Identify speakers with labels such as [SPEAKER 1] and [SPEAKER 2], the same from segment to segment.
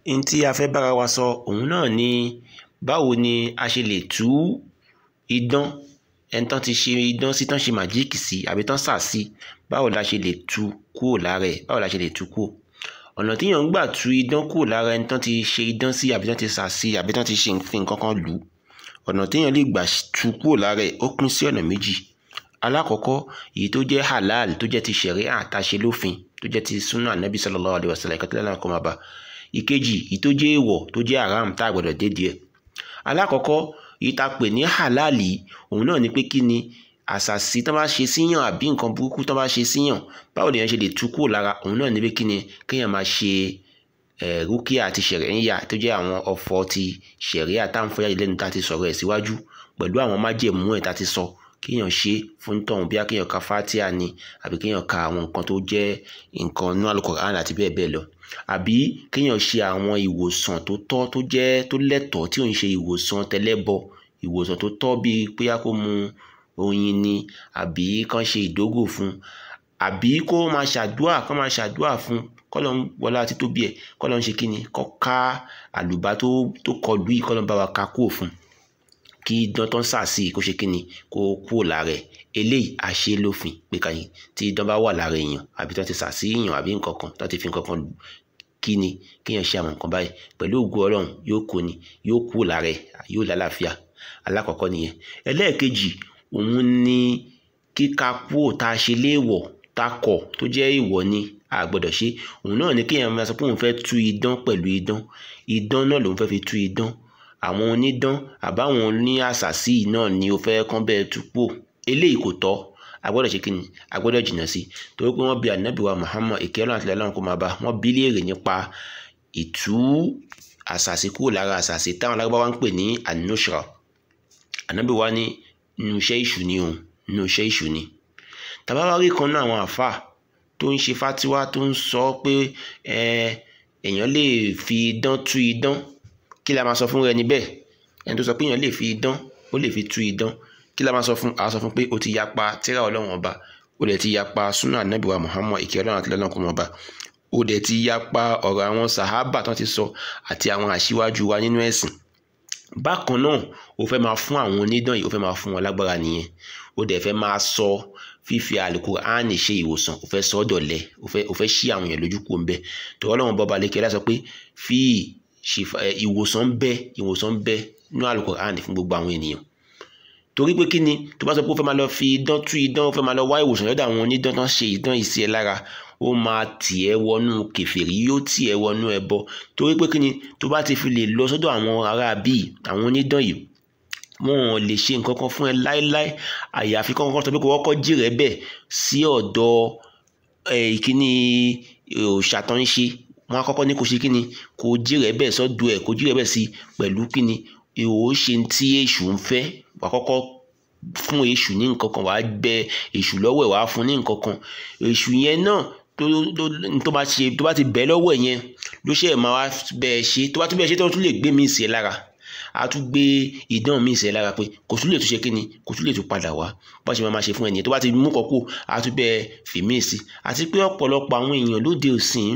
[SPEAKER 1] n tí a fẹ́ bára wa sọ òun náà ni báwo ni a ṣe lè tú idán ẹni tán ti ṣe idán sí tán ṣe màjíìkì sí àbí tán sà sí báwo la ṣe lè tú kúrò lára ẹ̀ báwo la ṣe lè tú kúrò ọ̀nà tíyàn ń gbà tú idán kúrò lára ẹni tán ti ṣe idán sí àbí tán ti sà sí àbí tán ti ṣe fi nǹkan kan lù ú ọ̀nà téèyàn lè gbà tú kúrò lára ẹ̀ ó pín sí ọ̀nà méjì alákọ̀ọ́kọ́ èyí tó jẹ́ halal tó jẹ́ ti ṣẹ̀ríà àtàṣe lófin tó jẹ́ ti súnà ànábì sallallahu alaihi wasallam ìkàtúlẹ̀ náà kọ́ máa bá ìkejì èyí tó jẹ́ èèwọ̀ tó jẹ́ haram tá a gbọ́dọ̀ dé díẹ̀ alákọ̀ọ́kọ́ èyí tá a pè ní halal yìí òun náà ni pé kí ni àṣàṣì tó bá ṣe síyàn àbí nǹkan burúkú tó bá ṣe síyàn báwo lèèyàn ṣe lè tú kúrò lára òun náà ni pé kí ni kéèyàn máa ṣe rúkìá àti ṣẹ̀ríyà tó jẹ́ àwọn ọ̀fọ̀ ti ṣẹ̀ríyà tá à ń fọ́ jáde lẹ́nu tá a ti sọ̀rọ̀ ẹ̀ síwájú pẹ̀lú àwọn májẹ̀mú ẹ̀ tá a ti sọ kéèyàn ṣe fún tọ̀hún bí kéèyàn ka fatia ni àbí kéèyàn ka àwọn nǹkan tó jẹ́ nǹkan inú Al-Qur'an àti bẹ́ẹ̀ bẹ́ẹ̀ lọ àbí kéèyàn ṣe àwọn ìwòsàn tó tọ́ tó jẹ́ tó lẹ́tọ̀ọ́ tí ò ń ṣe ìwòsàn tẹlẹ́bọ ìwòsàn tó tọ́ bíi pé kó mu oyin ni àbí kán ṣe ìdógò fún àbí kó máa ṣàdúà kán máa ṣàdúà fún kọ́lọ̀ ń wọlá àti tóbi ẹ̀ kọ́lọ̀ ń ṣe kí ni kọ́ ká àlùbá tó tó kọlù yìí kọ́lọ̀ ń bá wa ká kúrò fún kí idán tó ń sà sí kó ṣe kí ni kó kúrò lára ẹ̀ eléyìí àṣẹ lófin pé kàyí tí idán bá wà lára èèyàn àbí tó ti sà sí èèyàn àbí nǹkan kan tó ti fi nǹkan kan lù kí ni kéèyàn ṣe àwọn nǹkan báyìí pẹ̀lú ògùn ọlọ́run yóò kó ni yóò kúrò lára ẹ̀ yóò lálàáfíà alákọ̀ọ́kọ́ nìyẹn ẹlẹ́ẹ̀kejì òun ni kíka kúrò tá a ṣe léèwọ̀ tá a kọ̀ tó jẹ́ ìwọ̀ ni a gbọ́dọ̀ ṣe òun náà ni kéèyàn máa sọ pé òun fẹ́ tú idán pẹ̀lú idán idán náà lòun fẹ́ fi tú idán àwọn onídán àbáwọn oní àṣàsí náà ni ó fẹ́ kán bẹ́ẹ̀ tú pò eléyìí kò tọ́ a gbọ́dọ̀ ṣe kíni a gbọ́dọ̀ jìnnà sí torí pé wọ́n bi ànábì wa Muhammad ìkẹ́ ọ̀nà àti ìlànà kó máa bá wọ́n bí léèrè nípa ìtú àṣàsí kúrò lára àṣàsí táwọn alágbáwá ń pè ní anushra ànábì wa ní inú iṣẹ́ ìṣù ni òun inú iṣẹ́ ìṣù ni tàbá wá rí kan náà àwọn àfà tó ń ṣe fátíwá tó ń sọ pé èèyàn lè fi idán tú idán kí la máa sọ fún ẹni bẹ́ẹ̀ ẹni tó sọ pé èèyàn lè fi idán ó lè fi tú idán kí la máa sọ fún àá sọ fún pé o ti yapa tírà ọlọ́run ọba o dẹ̀ ti yapa súnà ànábì wa Muhammad ìkẹ́ ọlọ́run àti ọlọ́run kò mọ̀ ọba o dẹ̀ ti yapa ọ̀rọ̀ àwọn sàhábà tó ti sọ àti àwọn àṣíwájú wa nínú ẹ̀sìn bákan náà o fẹ́ máa fún àwọn onídán yìí o fẹ́ máa fún wọn lágbára nìyẹn o dẹ̀ fẹ́ máa sọ fífi àlùkùránì ṣe ìwòsàn o fẹ́ sọ ọ́ dọ̀lẹ o fẹ́ o fẹ́ ṣí àwọn èèyàn lójú kúrò ń bẹ tọ́wọ́ Ọlọ́run bọ́ba lẹ́kẹ́ láti sọ pé fi ìwòsàn ń bẹ ìwòsàn ń bẹ nínú àlùkùránì fún gbogbo àwọn ènìyàn torí pé kí ni tó bá sọ pé ó fẹ́ máa lọ fi idán tú idán ó fẹ́ máa lọ wá ìwòsàn lọ́dọ̀ àwọn onídán tán ṣe idán yìí sí ẹ lára ó máa tì ẹ́ wọnú kèfèrí yóò tì ẹ́ wọnú ẹbọ torí pé kí ni tó bá ti fi lè lọ sọ́dọ̀ àwọn ará bíi àwọn onídán yìí wọn ò lè ṣe nǹkan kan fún ẹ láéláé àyàfi kọ́kọ́ sọ pé kò kọ́kọ́ jìrẹ́ bẹ̀ sí ọ̀dọ̀ ìkíní òòṣà tó ń ṣe wọn á kọ́kọ́ ní kò ṣe kíni kò jìrẹ́ bẹ̀ sọ́dọ̀ ẹ̀ kò jìrẹ́ bẹ̀ sí pẹ̀lú kíni ìhò ṣe tí èṣù ń fẹ́ wà kọ́kọ́ fún èṣù ní nǹkan kan wàá bẹ èṣù lọ́wọ́ ẹ̀ wàá fún ní nǹkan kan èṣù yẹn náà tó tó bá ṣe tó bá ti bẹ̀ lọ́wọ́ ẹ̀ yẹn ló ṣe máa wá bẹ́ẹ̀ ṣe tó bá tún bẹ́ẹ̀ ṣe tó tún lè gbé mi sí ẹ lára a tún gbé idán mi sí ẹ lára pé kò tún lè tún ṣe kíni kò tún lè tún padà wá bá ṣe máa máa ṣe fún ẹnìyẹn tó bá ti mú kọ́kọ́ a tún bẹ́ẹ̀ fi mí sí àti pé ọ̀pọ̀lọpọ̀ àwọn èèyàn lóde òsìn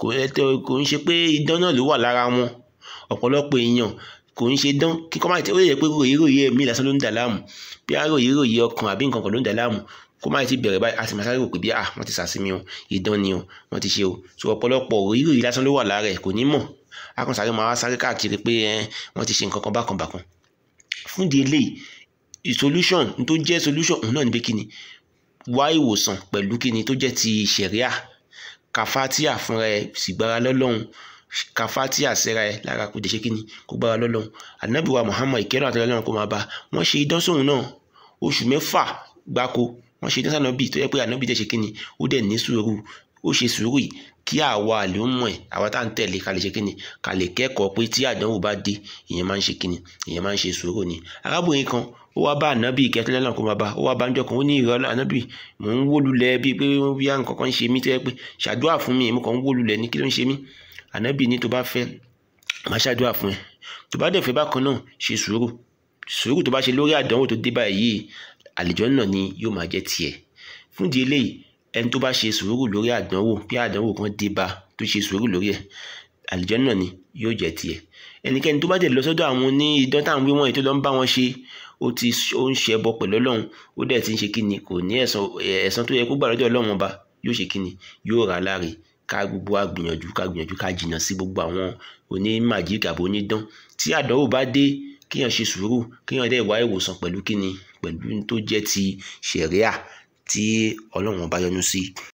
[SPEAKER 1] kò ń ṣe pé idán náà ló wà lára wọn ọ̀pọ̀lọpọ̀ èèyàn kò ń ṣe dán kíkọ́ máa tẹ ó lè jẹ́ pé ròyìnròyìn ẹ̀mí lásán ló ń dà láàmú bí a ròyìnròyìn ọkàn àbí nǹkan kan ló ń dà láàmú kó máa ti bẹ̀rẹ̀ báyìí a sì máa sáré rò pé bí ah wọ́n ti sàsímí o ìdán ni o wọ́n ti ṣe o so ọ̀pọ̀lọpọ̀ ròyìnròyìn lásán ló wà lára ẹ̀ kò ní mọ̀ a kàn sáré máa wá sáré káàkiri pé wọ́n ti ṣe nǹkan kan bákan bákan fún di eléyìí solution tó jẹ́ solution òun náà ni pé kí ni wá ìwòsàn pẹ̀lú kí ni tó jẹ́ ti ṣẹ̀ríà kàfátíà fúnra ẹ̀ sìgbára lọ́lọ́run kàfátíà sẹ́ra ẹ̀ lára kò dé ṣe kí ni kó gbára lọ́lọ́run ànábì wa Muhammad ìkẹ́rọ̀ àti ọlọ́run kó máa bá wọ́n ṣe idán sóhun náà oṣù mẹ́fà gbáko wọ́n ṣe idán sànàbì tó yẹ pé ànábì dẹ̀ ṣe kí ni ó dẹ̀ ní sùúrù ó ṣe sùúrù yìí kí àwa àlùmọ̀ ẹ̀ àwa tá à ń tẹ̀lé ká lè ṣe kí ni ká lè kẹ́kọ̀ọ́ pé tí àdánwò bá dé ìyẹn máa ń ṣe kí ni ìyẹn máa ń ṣe sùúrù ni arábìnrin kan ó wá bá ànábì ìkẹ́tẹ́lẹ́ náà kó máa bá ó wá bá ń jọ kan ó ní ìrọ̀ ànábì mò ń wó lulẹ̀ bíi pé bí à nǹkan kan ń ṣe mí tó yẹ pé ṣàdúrà fún mi èmi kàn ń wó lulẹ̀ ní kí ló ń ṣe mí ànábì ní tó bá fẹ́ máa ṣàdúrà fún ẹ tó bá dẹ̀ fẹ́ bákan náà ṣe sùúrù sùúrù tó bá ṣe lórí àdánwò tó dé báyìí àlìjọ náà ni yóò máa jẹ́ tiẹ̀ fún di eléyìí ẹni tó bá ṣe sùúrù lórí àdánwò bí àdánwò kan dé bá tó ṣe sùúrù lórí ẹ̀ àlùjànnà ni yóò jẹ́ tiẹ̀ ẹnikẹ́ni tó bá dẹ̀ lọ sọ́dọ̀ àwọn oní idán táwọn wí wọ̀nyí tó lọ ń bá wọn ṣe ó ti ó ń ṣẹbọ pẹ̀lú ọlọ́run ó dẹ̀ ti ń ṣe kíni kò ní ẹ̀san ẹ̀san tó yẹ kó gbà lọ́dọ̀ ọlọ́run ọba yóò ṣe kíni yóò rà láre ká gbogbo wa gbìyànjú ká gbìyànjú ká jìnnà sí gbogbo àwọn onímàjíìkì àbò onídán tí àdánwò bá dé kéèyàn ṣe sùúrù kéèyàn dẹ̀ wá ìwòsàn pẹ̀lú kíni pẹ̀lú tó jẹ́ ti ṣẹ̀ríà tí ọlọ́run ọba yọ́nú sí.